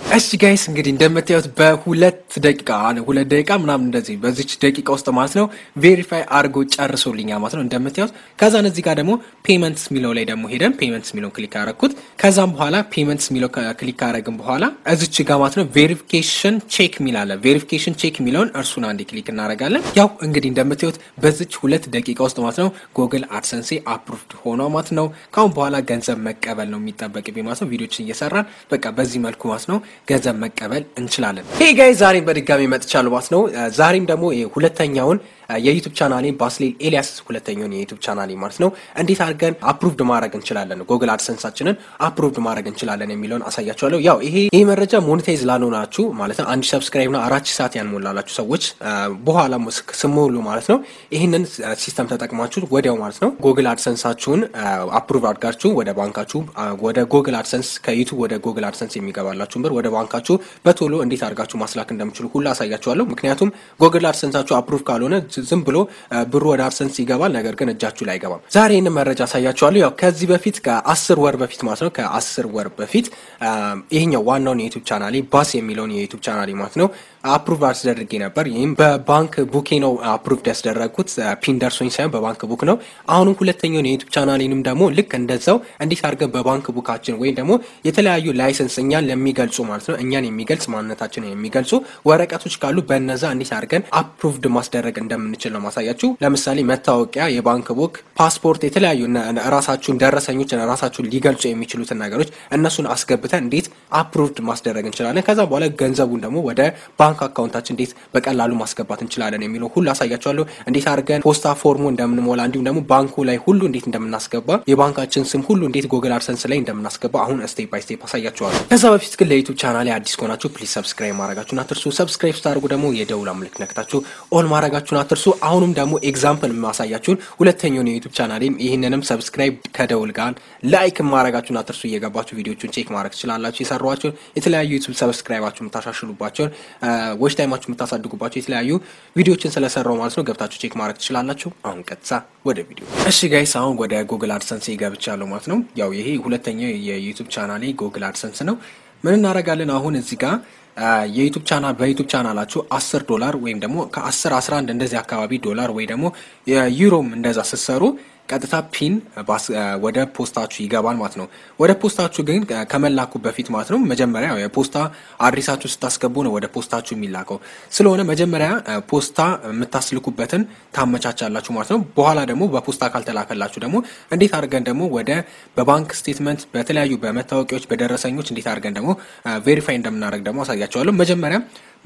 እሺ ጋይስ እንግዲህ እንደምታዩት በሁለት ደቂቃ ሁለት ደቂቃ ምናምን እንደዚህ በዚች ደቂቃ ውስጥ ማለት ነው ቬሪፋይ አድርጎ ጨርሶልኛል ማለት ነው እንደምታዩት። ከዛን እዚህ ጋር ደግሞ ፔመንትስ የሚለው ላይ ደግሞ ሄደን ፔመንትስ የሚለውን ክሊክ አደረግኩት። ከዛም በኋላ ፔመንትስ የሚለው ክሊክ አደረግን በኋላ እዚች ጋር ማለት ነው ቬሪፊኬሽን ቼክ የሚል አለ። ቬሪፊኬሽን ቼክ የሚለውን እርሱን አንዴ ክሊክ እናደርጋለን። ያው እንግዲህ እንደምታዩት በዚች ሁለት ደቂቃ ውስጥ ማለት ነው ጎግል አድሰንሴ አፕሩቭድ ሆኖ ማለት ነው ካሁን በኋላ ገንዘብ መቀበል ነው የሚጠበቅብኝ ማለት ነው። ቪዲዮችን እየሰራን በቃ በዚህ መልኩ ማለት ነው ገንዘብ መቀበል እንችላለን። ሄይ ጋይ ዛሬም በድጋሚ መጥቻለሁ ማለት ነው። ዛሬም ደግሞ ሁለተኛውን የዩቱብ ቻናሌ ባስሌል ኤልያስ ሁለተኛውን የዩቱብ ቻናሌ ማለት ነው እንዴት አድርገን አፕሩቭድ ማድረግ እንችላለን፣ ጎግል አድሰንሳችንን አፕሩቭድ ማድረግ እንችላለን የሚለውን አሳያችኋለሁ። ያው ይሄ ይህ መረጃ ሞኔታይዝ ላልሆናችሁ ማለት ነው አንድ ሰብስክራይብ ና አራት ሰዓት ያንሞላላችሁ ሰዎች በኋላ ስሞሉ ማለት ነው ይህንን ሲስተም ተጠቅማችሁ ወዲያው ማለት ነው ጎግል አድሰንሳችሁን አፕሩቭ አድርጋችሁ ወደ ባንካችሁ ወደ ጎግል አድሰንስ ከዩቱብ ወደ ጎግል አድሰንስ የሚገባላችሁን ብር ወደ ባንካችሁ በቶሎ እንዴት አድርጋችሁ ማስላክ እንደምችሉ ሁሉ አሳያችኋለሁ። ምክንያቱም ጎግል አድሰንሳችሁ አፕሩቭ ካልሆነ ዝም ብሎ ብሩ ወደ አድሰንስ ይገባል፣ ነገር ግን እጃችሁ ላይ አይገባም። ዛሬ ይህንን መረጃ አሳያችኋለሁ። ያው ከዚህ በፊት ከአስር ወር በፊት ማለት ነው ከአስር ወር በፊት ይሄኛው ዋናውን የዩቱብ ቻናሌ ባስ የሚለውን የዩቱብ ቻናሌ ማለት ነው አፕሩቭ አስደርጌ ነበር። ይህም በባንክ ቡኬ ነው አፕሩቭድ ያስደረግኩት ፒን ደርሶኝ ሳይሆን በባንክ ቡክ ነው። አሁንም ሁለተኛውን የዩቱብ ቻናሌንም ደግሞ ልክ እንደዛው እንዴት አድርገን በባንክ ቡካችን ወይም ደግሞ የተለያዩ ላይሰንስ እኛን ለሚገልጹ ማለት ነው እኛን የሚገልጽ ማንነታችንን የሚገልጹ ወረቀቶች ካሉ በነዛ እንዴት አድርገን አፕሩቭድ ማስደረግ እንደምንችል ነው ማሳያችሁ። ለምሳሌ መታወቂያ፣ የባንክ ቡክ፣ ፓስፖርት፣ የተለያዩ ራሳችሁን ደረሰኞች ራሳችሁን ሊገልጹ የሚችሉትን ነገሮች እነሱን አስገብተን እንዴት አፕሩቭድ ማስደረግ እንችላለን። ከዛ በኋላ ገንዘቡን ደግሞ ወደ ባንክ አካውንታችን እንዴት በቀላሉ ማስገባት እንችላለን የሚለው ሁሉ አሳያችኋለሁ። እንዴት አድርገን ፖስታ ፎርሙ እንደምንሞላ እንዲሁም ደግሞ ባንኩ ላይ ሁሉ እንዴት እንደምናስገባ የባንካችን ስም ሁሉ እንዴት ጎግል አድሰንስ ላይ እንደምናስገባ አሁን ስቴፕ ባይ ስቴፕ አሳያችኋለሁ። ከዛ በፊት ግን ለዩቱብ ቻናል አዲስ ከሆናችሁ ፕሊዝ ሰብስክራይብ ማድረጋችሁን አትርሱ። ሰብስክራይብ ስታደርጉ ደግሞ የደውል ምልክት ነክታችሁ ኦል ማድረጋችሁን አትርሱ። አሁንም ደግሞ ኤግዛምፕል ማሳያችሁን ሁለተኛውን የዩቱብ ቻናሌም ይህንንም ሰብስክራይብ ከደውል ጋር ላይክ ማድረጋችሁን አትርሱ። እየገባችሁ ቪዲዮቹን ቼክ ማድረግ ትችላላችሁ። የሰሯቸውን የተለያዩ ዩቱብ ሰብስክራይባችሁ የምታሻሽሉባቸውን ዎች ታይማችሁ የምታሳድጉባቸው የተለያዩ ቪዲዮችን ስለሰራው ማለት ነው ገብታችሁ ቼክ ማድረግ ትችላላችሁ። አሁን ቀጥታ ወደ ቪዲዮ። እሺ ጋይስ አሁን ወደ ጉግል አድሰንስ ገብቻለሁ ማለት ነው። ያው ይሄ ሁለተኛው የዩቱብ ቻናሌ ጉግል አድሰንስ ነው። ምን እናደርጋለን አሁን እዚህ ጋር የዩቱብ ቻናል በዩቱብ ቻናላችሁ አስር ዶላር ወይም ደግሞ ከአስር አስራ አንድ እንደዚህ አካባቢ ዶላር ወይ ደግሞ ዩሮም እንደዛ ስትሰሩ ቀጥታ ፒን ወደ ፖስታችሁ ይገባል ማለት ነው። ወደ ፖስታችሁ ግን ከመላኩ በፊት ማለት ነው መጀመሪያ የፖስታ አድሬሳችሁ ስታስገቡ ነው ወደ ፖስታችሁ የሚላከው። ስለሆነ መጀመሪያ ፖስታ የምታስልኩበትን ታመቻቻላችሁ ማለት ነው። በኋላ ደግሞ በፖስታ ካልተላከላችሁ ደግሞ እንዴት አድርገን ደግሞ ወደ በባንክ ስቴትመንት፣ በተለያዩ በመታወቂያዎች፣ በደረሰኞች እንዴት አድርገን ደግሞ ቬሪፋይ እንደምናደርግ ደግሞ አሳያቸዋለሁ። መጀመሪያ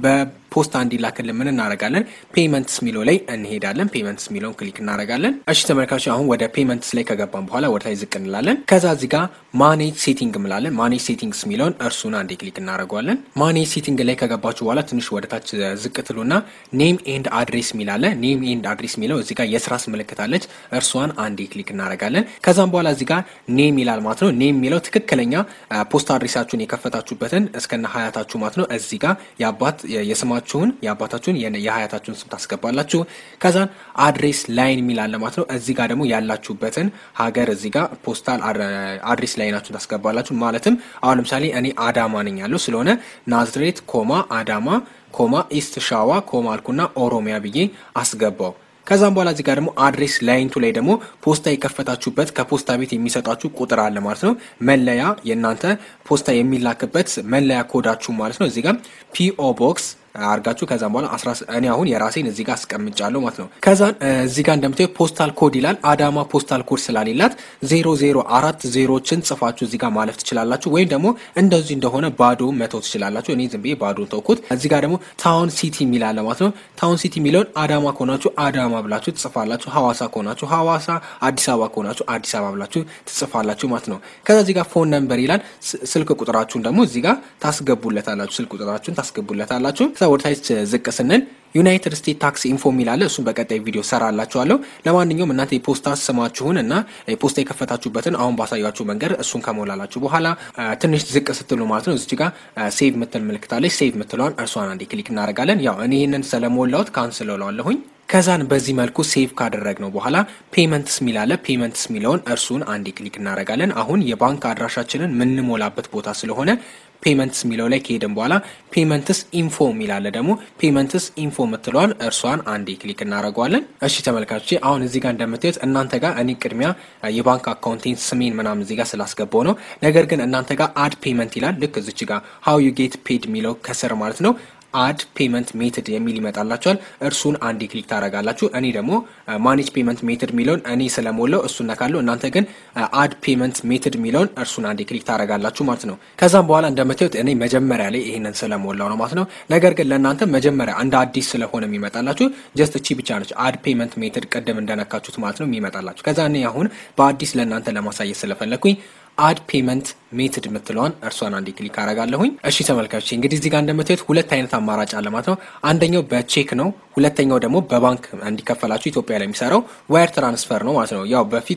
በፖስታ እንዲላክልን ምን እናደርጋለን? ፔመንትስ የሚለው ላይ እንሄዳለን። ፔመንትስ የሚለውን ክሊክ እናደርጋለን። እሺ ተመልካቾች አሁን ወደ ፔመንትስ ላይ ከገባን በኋላ ወደ ላይ ዝቅ እንላለን። ከዛ እዚህ ጋር ማኔጅ ሴቲንግ እንላለን። ማኔጅ ሴቲንግስ የሚለውን እርሱን አንዴ ክሊክ እናደርገዋለን። ማኔጅ ሴቲንግ ላይ ከገባችሁ በኋላ ትንሽ ወደ ታች ዝቅ ትሉና ኔም ኤንድ አድሬስ የሚላለ ኔም ኤንድ አድሬስ የሚለው እዚህ ጋር የስራስ ምልክት አለች። እርሷን አንዴ ክሊክ እናደርጋለን። ከዛም በኋላ እዚህ ጋር ኔም ይላል ማለት ነው። ኔም የሚለው ትክክለኛ ፖስታ አድሬሳችሁን የከፈታችሁበትን እስከነ ሀያታችሁ ማለት ነው። እዚህ ጋር የአባት የስማችሁን የአባታችሁን የሀያታችሁን ስም ታስገባላችሁ። ከዛን አድሬስ ላይን የሚል አለ ማለት ነው። እዚህ ጋር ደግሞ ያላችሁበትን ሀገር እዚህ ጋር ፖስታል አድሬስ ላይናችሁን ታስገባላችሁ። ማለትም አሁን ለምሳሌ እኔ አዳማ ነኝ ያለው ስለሆነ ናዝሬት ኮማ አዳማ ኮማ ኢስት ሻዋ ኮማ አልኩና ኦሮሚያ ብዬ አስገባው። ከዛም በኋላ እዚህ ጋር ደግሞ አድሬስ ላይንቱ ላይ ደግሞ ፖስታ የከፈታችሁበት ከፖስታ ቤት የሚሰጣችሁ ቁጥር አለ ማለት ነው። መለያ የእናንተ ፖስታ የሚላክበት መለያ ኮዳችሁ ማለት ነው። እዚህ ጋር ፒኦ ቦክስ አርጋችሁ ከዛም በኋላ እኔ አሁን የራሴን እዚህ ጋር አስቀምጫለሁ ማለት ነው። ከዛን እዚህ ጋር እንደምታዩ ፖስታል ኮድ ይላል። አዳማ ፖስታል ኮድ ስላሌላት ዜሮ ዜሮ አራት ዜሮችን ጽፋችሁ እዚህ ጋር ማለፍ ትችላላችሁ። ወይም ደግሞ እንደዚህ እንደሆነ ባዶ መተው ትችላላችሁ። እኔ ዝም ብዬ ባዶ ተውኩት። እዚህ ጋር ደግሞ ታውን ሲቲ የሚላለ ማለት ነው። ታውን ሲቲ የሚለውን አዳማ ከሆናችሁ አዳማ ብላችሁ ትጽፋላችሁ። ሐዋሳ ከሆናችሁ ሐዋሳ፣ አዲስ አበባ ከሆናችሁ አዲስ አበባ ብላችሁ ትጽፋላችሁ ማለት ነው። ከዛ እዚህ ጋር ፎን ነምበር ይላል። ስልክ ቁጥራችሁን ደግሞ እዚህ ጋር ታስገቡለታላችሁ። ስልክ ቁጥራችሁን ታስገቡለታላችሁ። ከዛ ወደ ታች ዝቅ ስንል ዩናይትድ ስቴትስ ታክስ ኢንፎ የሚላለ እሱን በቀጣይ ቪዲዮ ሰራላችኋለሁ። ለማንኛውም እናንተ የፖስታ ስማችሁን እና የፖስታ የከፈታችሁበትን አሁን ባሳያችሁ መንገድ እሱን ከሞላላችሁ በኋላ ትንሽ ዝቅ ስትሉ ማለት ነው እዚህ ጋር ሴቭ ምትል ምልክታለች። ሴቭ ምትለዋን እርሷን አንዴ ክሊክ እናደርጋለን። ያው እኔ ይህንን ስለሞላሁት ካንስል እለዋለሁኝ። ከዛን በዚህ መልኩ ሴቭ ካደረግ ነው በኋላ ፔመንትስ ሚላለ ፔመንትስ ሚለውን እርሱን አንዴ ክሊክ እናደርጋለን። አሁን የባንክ አድራሻችንን የምንሞላበት ቦታ ስለሆነ ፔመንትስ የሚለው ላይ ከሄድን በኋላ ፔመንትስ ኢንፎ የሚላለ ደግሞ ፔመንትስ ኢንፎ የምትለዋን እርሷን አንዴ ክሊክ እናደርገዋለን። እሺ ተመልካቾቼ አሁን እዚህ ጋር እንደምታዩት እናንተ ጋር እኔ ቅድሚያ የባንክ አካውንቴን ስሜን ምናምን እዚህ ጋር ስላስገባው ነው። ነገር ግን እናንተ ጋር አድ ፔመንት ይላል። ልክ እዚች ጋር ሀው ዩ ጌት ፔድ የሚለው ከስር ማለት ነው አድ ፔመንት ሜትድ የሚል ይመጣላችኋል። እርሱን አንዴ ክሊክ ታደርጋላችሁ። እኔ ደግሞ ማኔጅ ፔመንት ሜትድ የሚለውን እኔ ስለሞላው እሱን ነካለሁ። እናንተ ግን አድ ፔመንት ሜትድ የሚለውን እርሱን አንዴ ክሊክ ታደርጋላችሁ ማለት ነው። ከዛም በኋላ እንደምታዩት እኔ መጀመሪያ ላይ ይሄንን ስለሞላው ነው ማለት ነው። ነገር ግን ለእናንተ መጀመሪያ እንደ አዲስ ስለሆነ የሚመጣላችሁ ጀስት እቺ ብቻ ነች አድ ፔመንት ሜትድ ቅድም እንደነካችሁት ማለት ነው የሚመጣላችሁ። ከዛ እኔ አሁን በአዲስ ለእናንተ ለማሳየት ስለፈለግኩኝ አድ ፔመንት ሜትድ የምትለዋን እርሷን አንዴ ክሊክ አረጋለሁኝ። እሺ ተመልካቾች እንግዲህ እዚህ ጋር እንደምታዩት ሁለት አይነት አማራጭ አለ ማለት ነው። አንደኛው በቼክ ነው፣ ሁለተኛው ደግሞ በባንክ እንዲከፈላችሁ ኢትዮጵያ ላይ የሚሰራው ዋየር ትራንስፈር ነው ማለት ነው። ያው በፊት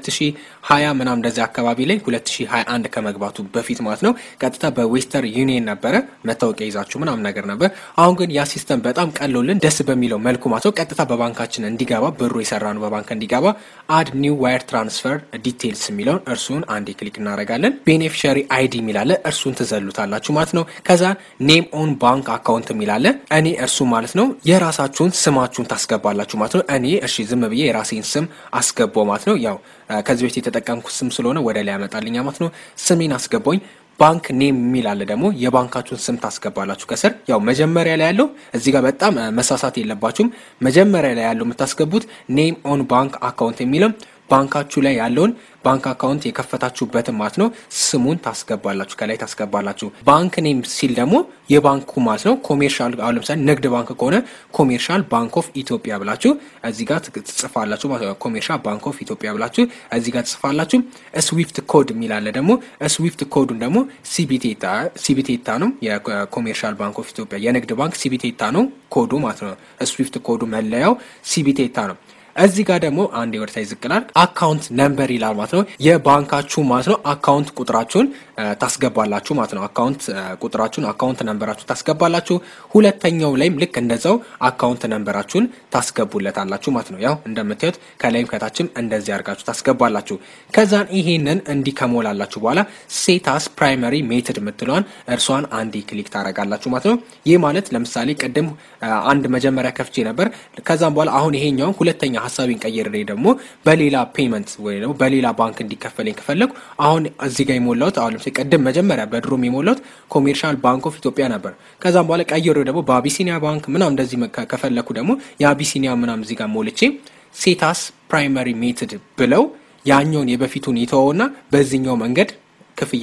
በ2020 ምናምን እንደዚህ አካባቢ ላይ 2021 ከመግባቱ በፊት ማለት ነው ቀጥታ በዌስተር ዩኒየን ነበረ መታወቂያ ይዛችሁ ምናምን ነገር ነበር። አሁን ግን ያ ሲስተም በጣም ቀሎልን ደስ በሚለው መልኩ ማለት ነው ቀጥታ በባንካችን እንዲገባ ብሩ የሰራ ነው በባንክ እንዲገባ አድ ኒው ዋየር ትራንስፈር ዲቴይልስ የሚለውን እርሱን አንዴ ክሊክ እናደርጋለን። ቤኔፊሻሪ አይዲ የሚላለ እርሱን ትዘሉታላችሁ ማለት ነው። ከዛ ኔም ኦን ባንክ አካውንት የሚላለ እኔ እርሱ ማለት ነው የራሳችሁን ስማችሁን ታስገባላችሁ ማለት ነው። እኔ እሺ ዝም ብዬ የራሴን ስም አስገባው ማለት ነው። ያው ከዚህ በፊት የተጠቀምኩት ስም ስለሆነ ወደ ላይ ያመጣልኛ ማለት ነው። ስሜን አስገባኝ። ባንክ ኔም የሚል አለ ደግሞ የባንካችሁን ስም ታስገባላችሁ ከስር። ያው መጀመሪያ ላይ ያለው እዚህ ጋር በጣም መሳሳት የለባችሁም። መጀመሪያ ላይ ያለው የምታስገቡት ኔም ኦን ባንክ አካውንት የሚለው ባንካችሁ ላይ ያለውን ባንክ አካውንት የከፈታችሁበትን ማለት ነው ስሙን ታስገባላችሁ ከላይ ታስገባላችሁ። ባንክ ኔም ሲል ደግሞ የባንኩ ማለት ነው ኮሜርሻል፣ አሁን ለምሳሌ ንግድ ባንክ ከሆነ ኮሜርሻል ባንክ ኦፍ ኢትዮጵያ ብላችሁ እዚህ ጋር ትጽፋላችሁ ማለት ነው። ኮሜርሻል ባንክ ኦፍ ኢትዮጵያ ብላችሁ እዚህ ጋር ትጽፋላችሁ። ስዊፍት ኮድ የሚላለ ደግሞ ስዊፍት ኮዱን ደግሞ ሲቢቴታ ሲቢቴታ ነው። የኮሜርሻል ባንክ ኦፍ ኢትዮጵያ የንግድ ባንክ ሲቢቴታ ነው ኮዱ ማለት ነው። ስዊፍት ኮዱ መለያው ሲቢቴታ ነው። እዚህ ጋር ደግሞ አንድ የወደታይ ዝቅላል አካውንት ነምበር ይላል ማለት ነው። የባንካችሁ ማለት ነው አካውንት ቁጥራችሁን ታስገባላችሁ ማለት ነው። አካውንት ቁጥራችሁን አካውንት ነምበራችሁ ታስገባላችሁ። ሁለተኛው ላይም ልክ እንደዛው አካውንት ነምበራችሁን ታስገቡለታላችሁ ማለት ነው። ያው እንደምታዩት ከላይም ከታችም እንደዚህ አድርጋችሁ ታስገባላችሁ። ከዛን ይሄንን እንዲህ ከሞላላችሁ በኋላ ሴታስ ፕራይመሪ ሜትድ የምትለዋን እርሷን አንዴ ክሊክ ታደርጋላችሁ ማለት ነው። ይህ ማለት ለምሳሌ ቅድም አንድ መጀመሪያ ከፍቼ ነበር። ከዛም በኋላ አሁን ይሄኛውን ሁለተኛ ሀሳቤን ቀይሬ ደግሞ በሌላ ፔመንት ወይ ደግሞ በሌላ ባንክ እንዲከፈለኝ ከፈለጉ አሁን እዚህ ጋር የሞላሁት አሁን ለምሳሌ ቅድም መጀመሪያ በድሮም የሞላሁት ኮሜርሻል ባንክ ኦፍ ኢትዮጵያ ነበር። ከዛም በኋላ ቀይሬ ደግሞ በአቢሲኒያ ባንክ ምናም እንደዚህ ከፈለኩ ደግሞ የአቢሲኒያ ምናም እዚህ ጋር ሞልቼ ሴታስ ፕራይመሪ ሜትድ ብለው ያኛውን የበፊቱን ይተወውና በዚህኛው መንገድ ክፍያ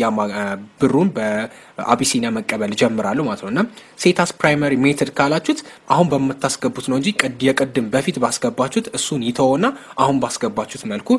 ብሩን በአቢሲኒያ መቀበል ጀምራሉ ማለት ነው። እና ሴታስ ፕራይመሪ ሜትድ ካላችሁት አሁን በምታስገቡት ነው እንጂ የቅድም በፊት ባስገባችሁት እሱን ይተወና አሁን ባስገባችሁት መልኩ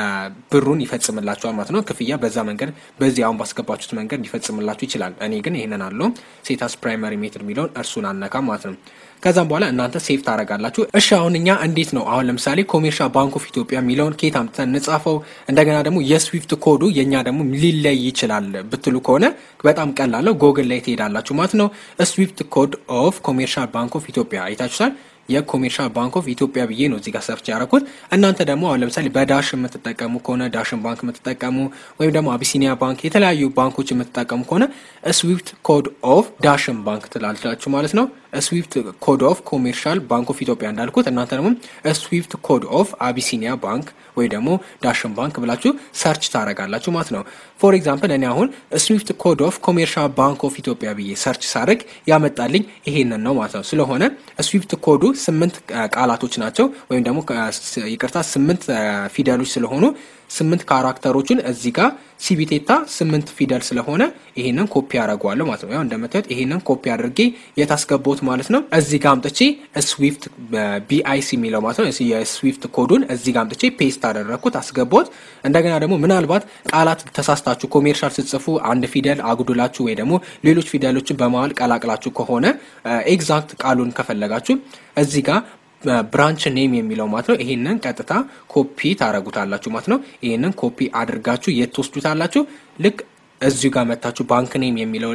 ብሩን ይፈጽምላችኋል ማለት ነው። ክፍያ በዛ መንገድ በዚህ አሁን ባስገባችሁት መንገድ ሊፈጽምላችሁ ይችላል። እኔ ግን ይህንን አለው ሴታስ ፕራይመሪ ሜትድ የሚለውን እርሱን አነካም ማለት ነው። ከዛም በኋላ እናንተ ሴፍ ታደርጋላችሁ። እሺ አሁን እኛ እንዴት ነው አሁን ለምሳሌ ኮሜርሻል ባንክ ኦፍ ኢትዮጵያ የሚለውን ኬት አምጥተን እንጻፈው? እንደገና ደግሞ የስዊፍት ኮዱ የእኛ ደግሞ ሊለይ ይችላል ብትሉ ከሆነ በጣም ቀላለው ጎግል ላይ ትሄዳላችሁ ማለት ነው። ስዊፍት ኮድ ኦፍ ኮሜርሻል ባንክ ኦፍ ኢትዮጵያ አይታችሁታል። የኮሜርሻል ባንክ ኦፍ ኢትዮጵያ ብዬ ነው እዚጋ ሰርች ያደረኩት። እናንተ ደግሞ አሁን ለምሳሌ በዳሽ የምትጠቀሙ ከሆነ ዳሽን ባንክ የምትጠቀሙ ወይም ደግሞ አቢሲኒያ ባንክ የተለያዩ ባንኮች የምትጠቀሙ ከሆነ ስዊፍት ኮድ ኦፍ ዳሽን ባንክ ትላላችሁ ማለት ነው። ስዊፍት ኮድ ኦፍ ኮሜርሻል ባንክ ኦፍ ኢትዮጵያ እንዳልኩት እናንተ ደግሞ ስዊፍት ኮድ ኦፍ አቢሲኒያ ባንክ ወይ ደግሞ ዳሽን ባንክ ብላችሁ ሰርች ታደርጋላችሁ ማለት ነው። ፎር ኤግዛምፕል እኔ አሁን ስዊፍት ኮድ ኦፍ ኮሜርሻል ባንክ ኦፍ ኢትዮጵያ ብዬ ሰርች ሳደርግ ያመጣልኝ ይሄንን ነው ማለት ነው። ስለሆነ ስዊፍት ኮዱ ስምንት ቃላቶች ናቸው ወይም ደግሞ ይቅርታ ስምንት ፊደሎች ስለሆኑ ስምንት ካራክተሮችን እዚህ ጋር ሲቢቴታ ስምንት ፊደል ስለሆነ ይሄንን ኮፒ አደርገዋለሁ ማለት ነው። ያው እንደምታዩት ይሄንን ኮፒ አድርጌ የታስገባሁት ማለት ነው። እዚህ ጋር አምጥቼ ስዊፍት ቢአይሲ የሚለው ማለት ነው የስዊፍት ኮዱን እዚህ ጋር አምጥቼ ፔስት አደረግኩት አስገባሁት። እንደገና ደግሞ ምናልባት ቃላት ተሳስታችሁ ኮሜርሻል ስትጽፉ አንድ ፊደል አጉድላችሁ ወይ ደግሞ ሌሎች ፊደሎችን በመሀል ቀላቅላችሁ ከሆነ ኤግዛክት ቃሉን ከፈለጋችሁ እዚህ ጋር ብራንች ኔም የሚለው ማለት ነው። ይሄንን ቀጥታ ኮፒ ታረጉታላችሁ ማለት ነው። ይሄንን ኮፒ አድርጋችሁ የት ትወስዱታላችሁ? ልክ እዚሁ ጋር መታችሁ ባንክ ኔም የሚለው ላይ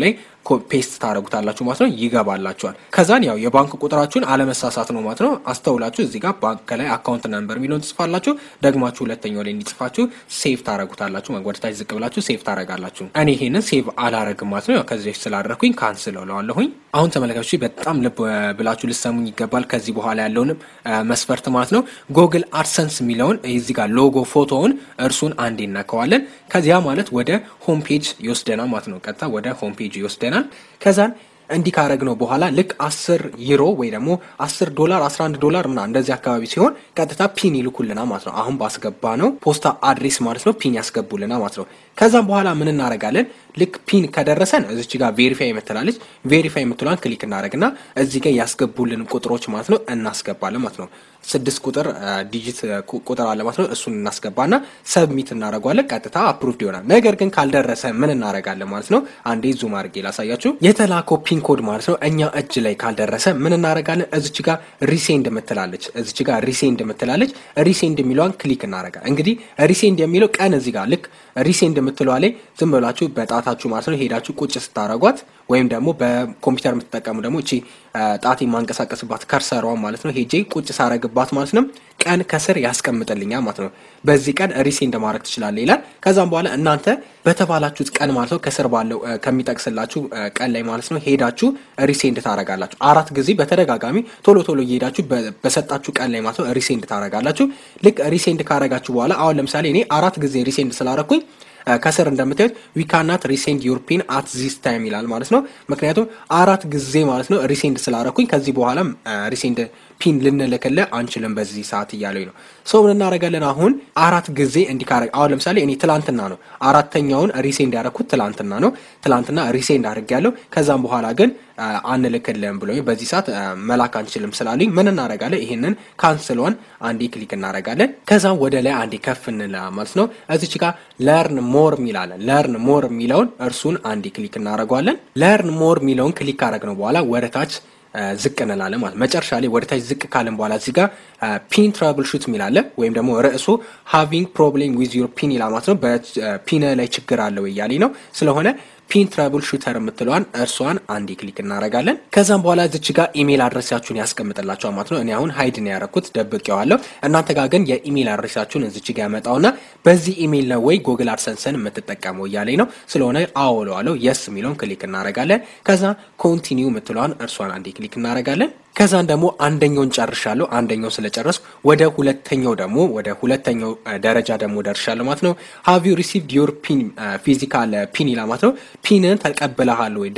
ፔስት ታደረጉታላችሁ ማለት ነው። ይገባላችኋል። ከዛን ያው የባንክ ቁጥራችሁን አለመሳሳት ነው ማለት ነው። አስተውላችሁ እዚህ ጋር ባንክ ከላይ አካውንት ነምበር የሚለውን ትጽፋላችሁ። ደግማችሁ ሁለተኛው ላይ እንዲጽፋችሁ ሴቭ ታደረጉታላችሁ። ወደታች ዝቅ ብላችሁ ሴቭ ታደረጋላችሁ። እኔ ይሄንን ሴቭ አላረግም ማለት ነው። ያው ከዚህ በፊት ስላደረግኩኝ ካንስል እለዋለሁኝ። አሁን ተመልካቾች በጣም ልብ ብላችሁ ልሰሙኝ ይገባል። ከዚህ በኋላ ያለውንም መስፈርት ማለት ነው። ጎግል አድሰንስ የሚለውን እዚህ ጋር ሎጎ ፎቶውን እርሱን አንዴ እናከዋለን። ከዚያ ማለት ወደ ሆም ፔጅ ይወስደናል ማለት ነው። ቀጥታ ወደ ሆም ፔጅ ይወስደናል። ከዛን እንዲህ ካረግ ነው በኋላ ልክ አስር ዩሮ ወይ ደግሞ አስር ዶላር አስራ አንድ ዶላር ምና እንደዚህ አካባቢ ሲሆን ቀጥታ ፒን ይልኩልና ማለት ነው። አሁን ባስገባ ነው ፖስታ አድሬስ ማለት ነው ፒን ያስገቡልና ማለት ነው። ከዛም በኋላ ምን እናደርጋለን? ልክ ፒን ከደረሰን እዚች ጋር ቬሪፋይ የምትላለች ቬሪፋይ የምትሏን ክሊክ እናደረግና እዚህ ጋር ያስገቡልን ቁጥሮች ማለት ነው እናስገባለን ማለት ነው። ስድስት ቁጥር ዲጂት ቁጥር አለ ማለት ነው። እሱን እናስገባና ሰብሚት እናደረጓለን። ቀጥታ አፕሩቭድ ይሆናል። ነገር ግን ካልደረሰ ምን እናደረጋለን ማለት ነው። አንዴ ዙም አድርጌ ላሳያችሁ። የተላከው ፒን ኮድ ማለት ነው እኛ እጅ ላይ ካልደረሰ ምን እናደረጋለን? እዚች ጋር ሪሴንድ የምትላለች እዚች ጋር ሪሴንድ የምትላለች ሪሴንድ የሚለዋን ክሊክ እናደረጋለን። እንግዲህ ሪሴንድ የሚለው ቀን እዚህ ጋር ልክ ሪሴንድ የምትለዋ ላይ ዝም ብላችሁ በጣታችሁ ማለት ነው ሄዳችሁ ቁጭ ስታረጓት ወይም ደግሞ በኮምፒውተር የምትጠቀሙ ደግሞ እቺ ጣት የማንቀሳቀስባት ከርሰሯን ማለት ነው ሄጄ ቁጭ ሳረግባት ማለት ነው ቀን ከስር ያስቀምጥልኛል ማለት ነው። በዚህ ቀን ሪሴንድ ማድረግ ትችላለህ ይላል። ከዛም በኋላ እናንተ በተባላችሁት ቀን ማለት ነው ከስር ባለው ከሚጠቅስላችሁ ቀን ላይ ማለት ነው ሄዳችሁ ሪሴንድ ታረጋላችሁ። አራት ጊዜ በተደጋጋሚ ቶሎ ቶሎ እየሄዳችሁ በሰጣችሁ ቀን ላይ ማለት ነው ሪሴንድ ታረጋላችሁ። ልክ ሪሴንድ ካረጋችሁ በኋላ አሁን ለምሳሌ እኔ አራት ጊዜ ሪሴንድ ስላረኩኝ ከስር እንደምታዩት ዊ ካናት ሪሴንድ ዩር ፒን አት ዚስ ታይም ይላል ማለት ነው። ምክንያቱም አራት ጊዜ ማለት ነው ሪሴንድ ስላረኩኝ ከዚህ በኋላ ሪሴንድ ፒን ልንልክልህ አንችልም በዚህ ሰዓት እያለኝ ነው። ሰው ምን እናደርጋለን? አሁን አራት ጊዜ እንዲካረግ አሁን ለምሳሌ እኔ ትላንትና ነው አራተኛውን ሪሴንድ ያደረኩት ትላንትና ነው። ትላንትና ሪሴንድ አድርግ ያለው ከዛም በኋላ ግን አንልክልህም ብሎ በዚህ ሰዓት መላክ አንችልም ስላሉኝ ምን እናደርጋለን? ይሄንን ካንስሏን አንዴ ክሊክ እናደርጋለን። ከዛም ወደ ላይ አንዴ ከፍ እንላ ማለት ነው። እዚች ጋር ለርን ሞር የሚላለን ለርን ሞር የሚለውን እርሱን አንዴ ክሊክ እናደርገዋለን። ለርን ሞር የሚለውን ክሊክ ካረግ ነው በኋላ ወደ ታች ዝቅ እንላለን ማለት መጨረሻ ላይ ወደ ታች ዝቅ ካለን በኋላ እዚህ ጋር ፒን ትራብል ሹት የሚላለ ወይም ደግሞ ርዕሱ ሃቪንግ ፕሮብሌም ዊዝ ዩር ፒን ይላል ማለት ነው። በፒን ላይ ችግር አለው እያለኝ ነው። ስለሆነ ፒን ትራብል ሹተር የምትለዋን እርሷን አንዴ ክሊክ እናደርጋለን። ከዛም በኋላ እዚች ጋር ኢሜል አድረሳችሁን ያስቀምጥላችኋል ማለት ነው። እኔ አሁን ሀይድ ነው ያደረኩት ደብቄዋለሁ። እናንተ ጋር ግን የኢሜል አድረሳችሁን እዚች ጋር ያመጣውና በዚህ ኢሜል ነው ወይ ጎግል አድሰንስን የምትጠቀመው እያለኝ ነው። ስለሆነ አውለዋለሁ የስ የሚለውን ክሊክ እናደርጋለን። ከዛ ኮንቲኒው የምትለዋን እርሷን አንዴ ክሊክ እናደርጋለን። ከዛን ደግሞ አንደኛውን ጨርሻለሁ። አንደኛው ስለጨረስኩ ወደ ሁለተኛው ደግሞ ወደ ሁለተኛው ደረጃ ደግሞ ደርሻለሁ ማለት ነው። ሃቭ ዩ ሪሲቭድ ዮር ፒን ፊዚካል ፒን ይላል ማለት ነው። ፒንን ተቀብለሃል ወይ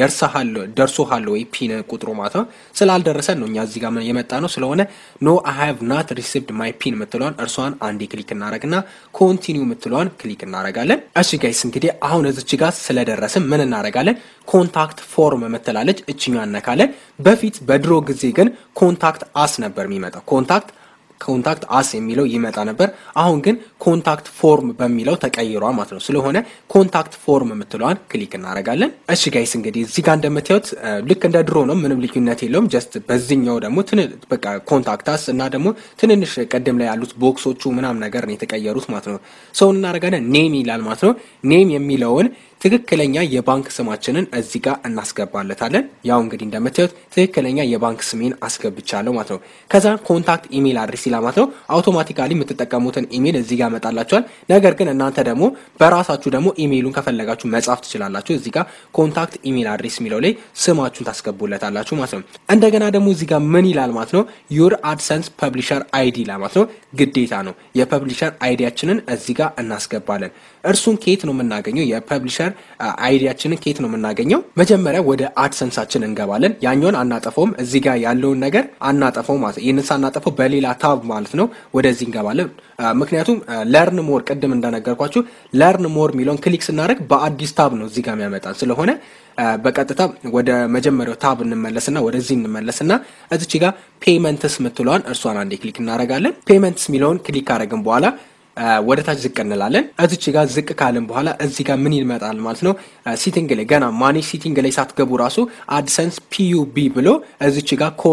ደርሶሃል ወይ ፒን ቁጥሩ ማለት ነው። ስላልደረሰን ነው እኛ እዚህ ጋር የመጣ ነው። ስለሆነ ኖ አይ ሃቭ ናት ሪሲቭድ ማይ ፒን የምትለዋን እርሷን አንዴ ክሊክ እናደረግና ኮንቲኒው የምትለዋን ክሊክ እናደረጋለን። እሺ ጋይስ እንግዲህ አሁን እዚች ጋር ስለደረስን ምን እናደረጋለን? ኮንታክት ፎርም የምትላለች እችኛ እነካለን። በፊት በድሮ ጊዜ ግን ኮንታክት አስ ነበር የሚመጣው ኮንታክት ኮንታክት አስ የሚለው ይመጣ ነበር። አሁን ግን ኮንታክት ፎርም በሚለው ተቀይሯ ማለት ነው። ስለሆነ ኮንታክት ፎርም የምትለዋን ክሊክ እናደርጋለን። እሺ ጋይስ እንግዲህ እዚህ ጋር እንደምታዩት ልክ እንደ ድሮ ነው፣ ምንም ልዩነት የለውም። ጀስት በዚህኛው ደግሞ በቃ ኮንታክት አስ እና ደግሞ ትንንሽ ቀደም ላይ ያሉት ቦክሶቹ ምናም ነገር ነው የተቀየሩት ማለት ነው። ሰውን እናደርጋለን። ኔም ይላል ማለት ነው። ኔም የሚለውን ትክክለኛ የባንክ ስማችንን እዚህ ጋር እናስገባለታለን። ያው እንግዲህ እንደምታዩት ትክክለኛ የባንክ ስሜን አስገብቻለሁ ማለት ነው። ከዛ ኮንታክት ኢሜል አድሬስ ይላል ማለት ነው። አውቶማቲካሊ የምትጠቀሙትን ኢሜል እዚህ ጋር ያመጣላችኋል። ነገር ግን እናንተ ደግሞ በራሳችሁ ደግሞ ኢሜይሉን ከፈለጋችሁ መጻፍ ትችላላችሁ። እዚህ ጋር ኮንታክት ኢሜል አድሬስ የሚለው ላይ ስማችሁን ታስገቡለታላችሁ ማለት ነው። እንደገና ደግሞ እዚህ ጋር ምን ይላል ማለት ነው? ዩር አድሰንስ ፐብሊሸር አይዲ ይላል ማለት ነው። ግዴታ ነው የፐብሊሸር አይዲያችንን እዚህ ጋር እናስገባለን። እርሱን ከየት ነው የምናገኘው? የፐብሊሸር አይዲያችንን ከየት ነው የምናገኘው? መጀመሪያ ወደ አድሰንሳችን እንገባለን። ያኛውን አናጠፈውም፣ እዚህ ጋር ያለውን ነገር አናጠፈው ማለት ነው። ይህንን ሳናጠፈው በሌላ ታብ ማለት ነው ወደዚህ እንገባለን። ምክንያቱም ለርን ሞር ቅድም እንደነገርኳችሁ ለርን ሞር የሚለውን ክሊክ ስናደርግ በአዲስ ታብ ነው እዚህ ጋር የሚያመጣን ስለሆነ በቀጥታ ወደ መጀመሪያው ታብ እንመለስና ወደዚህ እንመለስና እዚች ጋር ፔመንትስ ምትለዋን እርሷን አንዴ ክሊክ እናደርጋለን። ፔመንትስ የሚለውን ክሊክ ካደረግን በኋላ ወደ ታች ዝቅ እንላለን። እዚች ጋር ዝቅ ካልን በኋላ እዚህ ጋር ምን ይመጣል ማለት ነው? ሲቲንግ ላይ ገና ማኔጅ ሲቲንግ ላይ ሳትገቡ ራሱ አድሰንስ ፒዩቢ ብሎ እዚች ጋር ኮድ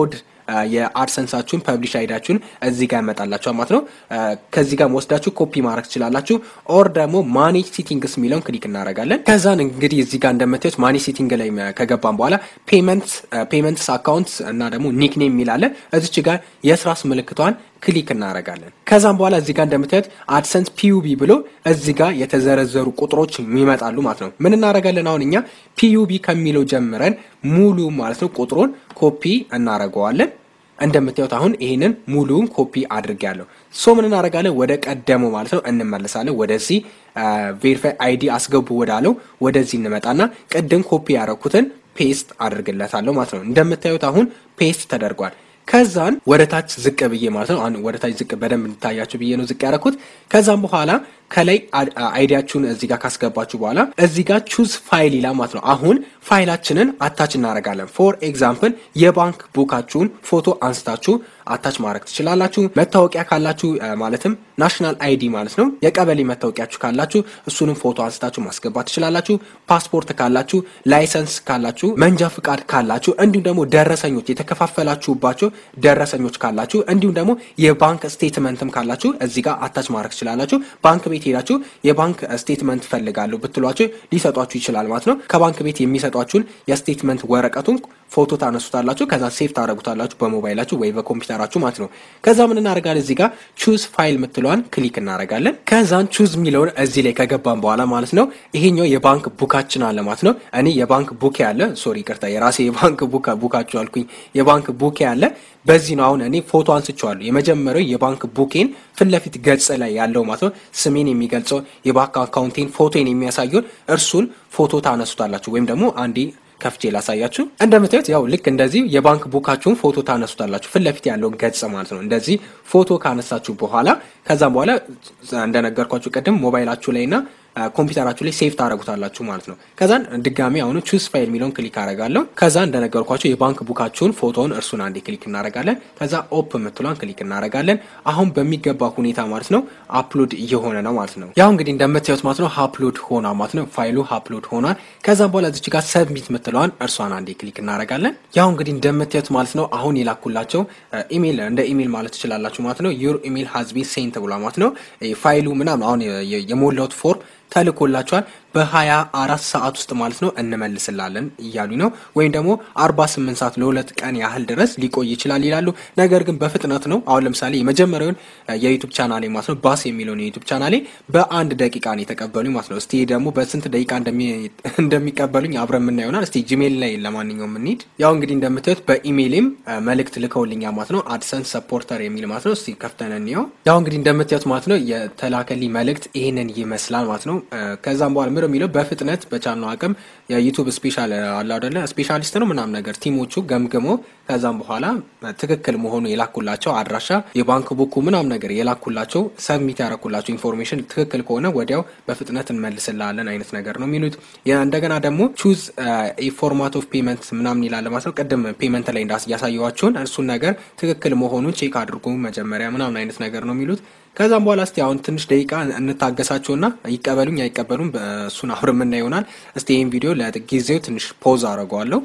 የአድሰንሳችሁን ፐብሊሽ አይዳችሁን እዚህ ጋር ያመጣላችኋል ማለት ነው። ከዚህ ጋር ወስዳችሁ ኮፒ ማድረግ ትችላላችሁ። ኦር ደግሞ ማኔጅ ሴቲንግስ የሚለውን ክሊክ እናደርጋለን። ከዛን እንግዲህ እዚህ ጋር እንደምታዩት ማኔጅ ሴቲንግ ላይ ከገባን በኋላ ፔመንት ፔመንትስ አካውንት እና ደግሞ ኒክኔም የሚላለ እዚች ጋር የስራስ ምልክቷን ክሊክ እናደርጋለን። ከዛም በኋላ እዚህ ጋር እንደምታዩት አድሰንስ ፒዩቢ ብሎ እዚህ ጋር የተዘረዘሩ ቁጥሮች ይመጣሉ ማለት ነው። ምን እናደርጋለን አሁን እኛ ፒዩቢ ከሚለው ጀምረን ሙሉ ማለት ነው ቁጥሩን ኮፒ እናደርገዋለን። እንደምታዩት አሁን ይህንን ሙሉውን ኮፒ አድርጌያለሁ። ሶ ምን እናደርጋለን? ወደ ቀደመው ማለት ነው እንመለሳለን። ወደዚህ ቬሪፋይ አይዲ አስገቡ ወዳለው ወደዚህ እንመጣና ቅድም ኮፒ ያደረኩትን ፔስት አድርግለታለሁ ማለት ነው። እንደምታዩት አሁን ፔስት ተደርጓል። ከዛን ወደ ታች ዝቅ ብዬ ማለት ነው ወደ ታች ዝቅ በደንብ እንድታያችሁ ብዬ ነው ዝቅ ያደረኩት። ከዛም በኋላ ከላይ አይዲያችሁን እዚህ ጋር ካስገባችሁ በኋላ እዚህ ጋር ቹዝ ፋይል ይላል ማለት ነው። አሁን ፋይላችንን አታች እናደርጋለን። ፎር ኤግዛምፕል የባንክ ቡካችሁን ፎቶ አንስታችሁ አታች ማድረግ ትችላላችሁ። መታወቂያ ካላችሁ ማለትም ናሽናል አይዲ ማለት ነው። የቀበሌ መታወቂያችሁ ካላችሁ እሱንም ፎቶ አንስታችሁ ማስገባት ትችላላችሁ። ፓስፖርት ካላችሁ፣ ላይሰንስ ካላችሁ፣ መንጃ ፍቃድ ካላችሁ እንዲሁም ደግሞ ደረሰኞች የተከፋፈላችሁባቸው ደረሰኞች ካላችሁ እንዲሁም ደግሞ የባንክ ስቴትመንትም ካላችሁ እዚህ ጋር አታች ማድረግ ትችላላችሁ። ባንክ ቤት ሄዳችሁ የባንክ ስቴትመንት ፈልጋለሁ ብትሏቸው ሊሰጧችሁ ይችላል ማለት ነው። ከባንክ ቤት የሚሰጧችሁን የስቴትመንት ወረቀቱን ፎቶ ታነሱታላችሁ። ከዛ ሴፍ ታደረጉታላችሁ በሞባይላችሁ ወይ በኮምፒውተራችሁ ማለት ነው። ከዛ ምን እናደርጋለን እዚህ ጋር ቹዝ ፋይል ምትለዋን ክሊክ እናደርጋለን። ከዛን ቹዝ የሚለውን እዚህ ላይ ከገባን በኋላ ማለት ነው ይሄኛው የባንክ ቡካችን አለ ማለት ነው። እኔ የባንክ ቡክ ያለ ሶሪ ቅርታ የራሴ የባንክ ቡክ ቡካችሁ አልኩኝ። የባንክ ቡክ ያለ በዚህ ነው። አሁን እኔ ፎቶ አንስቼዋለሁ። የመጀመሪያው የባንክ ቡኬን ፊት ለፊት ገጽ ላይ ያለው ማለት ነው ስሜን የሚገልጸው የባንክ አካውንቴን ፎቶን የሚያሳየውን እርሱን ፎቶ ታነሱታላችሁ ወይም ደግሞ አንዴ ከፍቼ ላሳያችሁ። እንደምታዩት ያው ልክ እንደዚህ የባንክ ቡካችሁን ፎቶ ታነሱታላችሁ ፊት ለፊት ያለውን ገጽ ማለት ነው። እንደዚህ ፎቶ ካነሳችሁ በኋላ ከዛም በኋላ እንደነገርኳችሁ ቅድም ሞባይላችሁ ላይ ና ኮምፒውተራችሁ ላይ ሴፍ ታደረጉታላችሁ ማለት ነው። ከዛን ድጋሚ አሁኑ ቹዝ ፋይል የሚለውን ክሊክ አደርጋለሁ። ከዛ እንደነገርኳቸው የባንክ ቡካችሁን ፎቶውን እርሱን አንዴ ክሊክ እናደርጋለን። ከዛ ኦፕ የምትሏን ክሊክ እናደርጋለን። አሁን በሚገባ ሁኔታ ማለት ነው አፕሎድ እየሆነ ነው ማለት ነው። ያው እንግዲህ እንደምታዩት ማለት ነው አፕሎድ ሆኗ ማለት ነው። ፋይሉ አፕሎድ ሆኗል። ከዛም በኋላ እዚች ጋር ሰብሚት የምትለዋን እርሷን አንዴ ክሊክ እናደርጋለን። ያው እንግዲህ እንደምታዩት ማለት ነው አሁን የላኩላቸው ኢሜል እንደ ኢሜል ማለት ትችላላችሁ ማለት ነው። ዩር ኢሜል ሀዝቢ ሴንት ብሏ ማለት ነው። ፋይሉ ምናምን አሁን የሞላሁት ፎርም ተልኮላቸዋል በሀያ አራት ሰዓት ውስጥ ማለት ነው እንመልስላለን እያሉ ነው። ወይም ደግሞ አርባ ስምንት ሰዓት ለሁለት ቀን ያህል ድረስ ሊቆይ ይችላል ይላሉ። ነገር ግን በፍጥነት ነው። አሁን ለምሳሌ የመጀመሪያውን የዩቱብ ቻናሌ ማለት ነው ባስ የሚለውን የዩቱብ ቻናሌ በአንድ ደቂቃ ነው የተቀበሉኝ ማለት ነው። እስቲ ደግሞ በስንት ደቂቃ እንደሚቀበሉኝ አብረን የምና ይሆናል። እስቲ ጂሜል ላይ ለማንኛውም እንሂድ። ያው እንግዲህ እንደምታዩት በኢሜይሌም መልእክት ልከውልኛ ማለት ነው። አድሰንስ ሰፖርተር የሚል ማለት ነው። እስቲ ከፍተን እንየው። ያው እንግዲህ እንደምታዩት ማለት ነው የተላከልኝ መልእክት ይህንን ይመስላል ማለት ነው። ከዛም በኋላ ምር የሚለው በፍጥነት በቻልነው አቅም የዩቱብ ስፔሻል አለ አይደለ ስፔሻሊስት ነው ምናምን ነገር ቲሞቹ ገምግሞ ከዛም በኋላ ትክክል መሆኑ የላኩላቸው አድራሻ የባንክ ቡኩ ምናምን ነገር የላኩላቸው ሰብሚት ያረኩላቸው ኢንፎርሜሽን ትክክል ከሆነ ወዲያው በፍጥነት እንመልስላለን አይነት ነገር ነው የሚሉት። እንደገና ደግሞ ቹዝ ፎርማት ኦፍ ፔመንት ምናምን ይላል ማለት ነው። ቅድም ፔመንት ላይ ያሳየዋቸውን እርሱን ነገር ትክክል መሆኑን ቼክ አድርጉ መጀመሪያ ምናምን አይነት ነገር ነው የሚሉት። ከዛም በኋላ እስቲ አሁን ትንሽ ደቂቃ እንታገሳቸውና ይቀበሉኝ አይቀበሉም እሱን አብረን የምናየው ይሆናል። እስቲ ይህን ቪዲዮ ለጊዜው ትንሽ ፖዝ አድርገዋለሁ።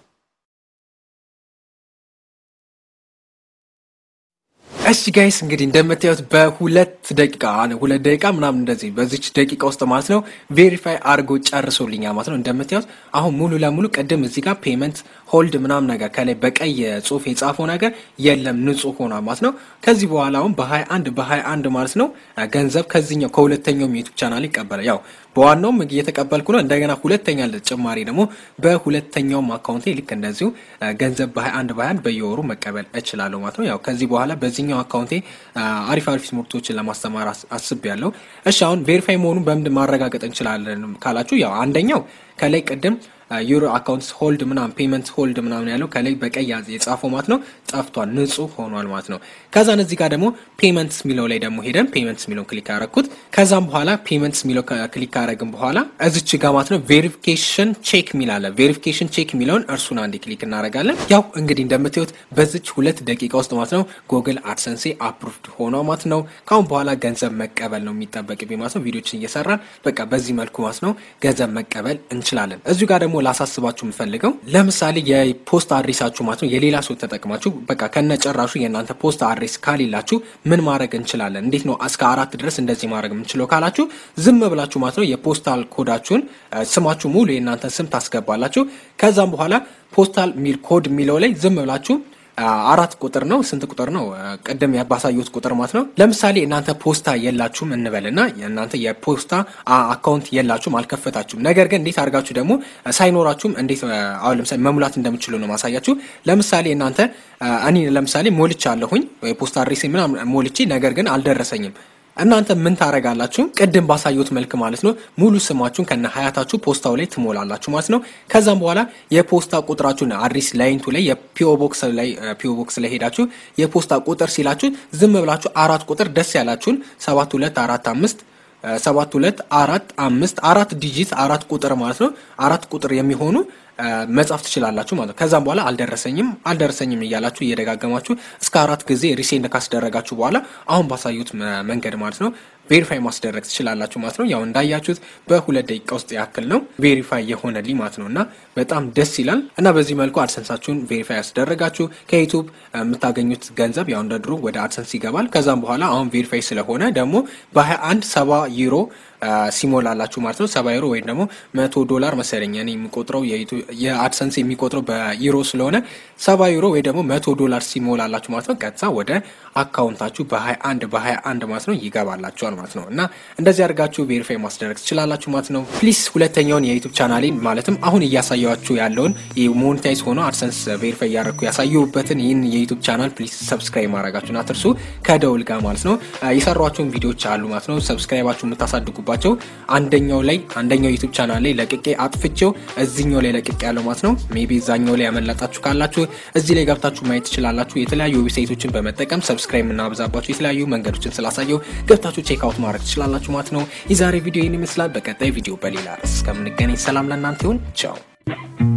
እሺ ጋይስ እንግዲህ እንደምታዩት በሁለት ደቂቃ ሁለት ደቂቃ ምናምን እንደዚህ በዚች ደቂቃ ውስጥ ማለት ነው ቬሪፋይ አድርጎ ጨርሶልኛል ማለት ነው። እንደምታዩት አሁን ሙሉ ለሙሉ ቅድም እዚህ ጋር ፔመንት ሆልድ ምናምን ነገር ከላይ በቀይ ጽሁፍ የጻፈው ነገር የለም ንጹህ ሆኗል ማለት ነው። ከዚህ በኋላ አሁን በሀያ አንድ በሀያ አንድ ማለት ነው ገንዘብ ከዚህኛው ከሁለተኛውም ዩቱብ ቻናል ይቀበላል። ያው በዋናውም እየተቀበልኩ ነው። እንደገና ሁለተኛ ጭማሪ ደግሞ በሁለተኛውም አካውንቴ ልክ እንደዚሁ ገንዘብ በሀያ አንድ በሀያ አንድ በየወሩ መቀበል እችላለሁ ማለት ነው። ያው ከዚህ በኋላ በዚህኛው አካውንቴ አሪፍ አሪፍ ትምህርቶችን ለማስተማር አስብ ያለው። እሺ አሁን ቬሪፋይ መሆኑን በምንድን ማረጋገጥ እንችላለን ካላችሁ ያው አንደኛው ከላይ ቅድም ዩሮ አካውንትስ ሆልድ ምናምን ፔመንት ሆልድ ምናምን ያለው ከላይ በቀይ የጻፈው ማለት ነው ጠፍቷል፣ ንጹህ ሆኗል ማለት ነው። ከዛን እዚህ ጋር ደግሞ ፔመንትስ የሚለው ላይ ደግሞ ሄደን ፔመንትስ የሚለውን ክሊክ ያደረግኩት ከዛም በኋላ ፔመንትስ የሚለው ክሊክ ካደረግን በኋላ እዚች ጋር ማለት ነው ቬሪፊኬሽን ቼክ የሚል አለ። ቬሪፊኬሽን ቼክ የሚለውን እርሱን አንዴ ክሊክ እናደርጋለን። ያው እንግዲህ እንደምታዩት በዚች ሁለት ደቂቃ ውስጥ ማለት ነው ጎግል አድሰንሴ አፕሩቭድ ሆኗ ማለት ነው። ካሁን በኋላ ገንዘብ መቀበል ነው የሚጠበቅብኝ ማለት ነው። ቪዲዮችን እየሰራን በቃ በዚህ መልኩ ማለት ነው ገንዘብ መቀበል እንችላለን። እዚሁ ጋር ደግሞ ላሳስባችሁ የምፈልገው ለምሳሌ የፖስት አድሬሳችሁ ማለት ነው የሌላ ሰው ተጠቅማችሁ በቃ ከነጨራሹ የእናንተ ፖስት አድሬስ ካሌላችሁ ምን ማድረግ እንችላለን? እንዴት ነው እስከ አራት ድረስ እንደዚህ ማድረግ የምንችለው ካላችሁ ዝም ብላችሁ ማለት ነው የፖስታል ኮዳችሁን ስማችሁ ሙሉ የእናንተን ስም ታስገባላችሁ። ከዛም በኋላ ፖስታል ሚል ኮድ የሚለው ላይ ዝም ብላችሁ አራት ቁጥር ነው። ስንት ቁጥር ነው? ቅድም ባሳየሁት ቁጥር ማለት ነው። ለምሳሌ እናንተ ፖስታ የላችሁም እንበልና እናንተ የፖስታ አካውንት የላችሁም፣ አልከፈታችሁም። ነገር ግን እንዴት አድርጋችሁ ደግሞ ሳይኖራችሁም እንዴት አሁን ለምሳሌ መሙላት እንደምችሉ ነው ማሳያችሁ። ለምሳሌ እናንተ እኔ ለምሳሌ ሞልቻ አለሁኝ የፖስታ አድሬሴ ምናምን ሞልቼ ነገር ግን አልደረሰኝም። እናንተ ምን ታደርጋላችሁ? ቅድም ባሳየሁት መልክ ማለት ነው ሙሉ ስማችሁን ከነ ሀያታችሁ ፖስታው ላይ ትሞላላችሁ ማለት ነው። ከዛም በኋላ የፖስታ ቁጥራችሁን አድሬስ ላይንቱ ላይ የፒኦ ቦክስ ላይ ፒኦ ቦክስ ላይ ሄዳችሁ የፖስታ ቁጥር ሲላችሁ ዝም ብላችሁ አራት ቁጥር ደስ ያላችሁን ሰባት ሁለት አራት አምስት ሰባት ሁለት አራት አምስት አራት ዲጂት አራት ቁጥር ማለት ነው አራት ቁጥር የሚሆኑ መጻፍ ትችላላችሁ ማለት ነው። ከዛም በኋላ አልደረሰኝም አልደረሰኝም እያላችሁ እየደጋገማችሁ እስከ አራት ጊዜ ሪሴንድ ካስደረጋችሁ በኋላ አሁን ባሳዩት መንገድ ማለት ነው ቬሪፋይ ማስደረግ ትችላላችሁ ማለት ነው። ያው እንዳያችሁት በሁለት ደቂቃ ውስጥ ያክል ነው ቬሪፋይ የሆነልኝ ማለት ነው እና በጣም ደስ ይላል እና በዚህ መልኩ አድሰንሳችሁን ቬሪፋይ ያስደረጋችሁ ከዩቱብ የምታገኙት ገንዘብ ያው እንደ ድሮ ወደ አድሰንስ ይገባል። ከዛም በኋላ አሁን ቬሪፋይ ስለሆነ ደግሞ በ21 ሰባ ዩሮ ሲሞላላችሁ ማለት ነው። ሰባ ዩሮ ወይም ደግሞ መቶ ዶላር መሰለኝ እኔ የሚቆጥረው የአድሰንስ የሚቆጥረው በዩሮ ስለሆነ ሰባ ዩሮ ወይ ደግሞ መቶ ዶላር ሲሞላላችሁ ማለት ነው ቀጥታ ወደ አካውንታችሁ በ21 በ21 ማለት ነው ይገባላችኋል ማለት ነው እና እንደዚህ አድርጋችሁ ቬሪፋይ ማስደረግ ትችላላችሁ ማለት ነው። ፕሊስ ሁለተኛውን የዩቱብ ቻናሌን ማለትም አሁን እያሳያችሁ ያለውን ሞኔታይዝ ሆኖ አድሰንስ ቬሪፋይ እያደረግኩ ያሳየሁበትን ይህን የዩቱብ ቻናል ፕሊስ ሰብስክራይብ ማድረጋችሁን አትርሱ ከደውል ጋር ማለት ነው። የሰሯቸውን ቪዲዮዎች አሉ ማለት ነው ሰብስክራይባችሁ የምታሳድጉ ባቸው አንደኛው ላይ አንደኛው ዩቱብ ቻናል ላይ ለቅቄ አጥፍቼው እዚኛው ላይ ለቅቄ ያለው ማለት ነው። ሜቢ እዛኛው ላይ ያመለጣችሁ ካላችሁ እዚህ ላይ ገብታችሁ ማየት ትችላላችሁ። የተለያዩ ዌብሳይቶችን በመጠቀም ሰብስክራይብ የምናበዛባቸው የተለያዩ መንገዶችን ስላሳየው ገብታችሁ ቼክ አውት ማድረግ ትችላላችሁ ማለት ነው። የዛሬ ቪዲዮ ይህን ይመስላል። በቀጣይ ቪዲዮ በሌላ ርዕስ እስከምንገናኝ ሰላም ለእናንተ ይሁን። ቻው